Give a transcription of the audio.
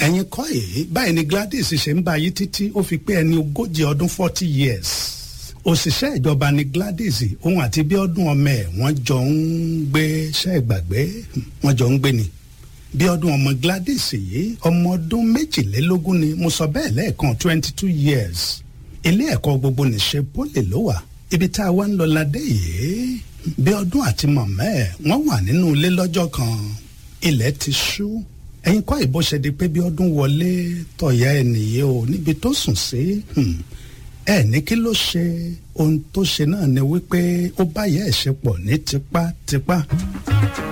ẹ̀yin kọ́ èyí báyìí ni Gladys ṣe ń bá yí títí ó fi pé ẹni ogójì ọdún forty years òṣìṣẹ́ ìjọba ni Gladys òun àti Bíọ́dún ọmọ ẹ̀ wọ́n jọ ń gbé ṣẹ́ ìgbàgbé wọ́n jọ ń gbé ni Bíọ́dún ọmọ Gladys yìí ọmọ ọdún méjìlélógún ni mo sọ bẹ́ẹ̀ lẹ́ẹ̀kan twenty two years ilé ẹ̀kọ́ gbogbo nìṣe pólì ló wà ibi tá a wá ń lọ ládé yìí Bíọ́dún àti mọ̀mọ́ ẹ̀ wọ́n wà nínú ilé lọ́jọ́ kan ilẹ̀ ti ṣú ẹ̀yin kọ́ ìbò ṣe di pé Bíọ́dún wọlé tọ̀yà ẹ̀ nìyí o níbi tó sùn sí ẹ ní kí ló ṣe ohun tó ṣe náà ni wípé ó bá yẹ ẹ̀ ṣe pọ̀ ní tipátipá.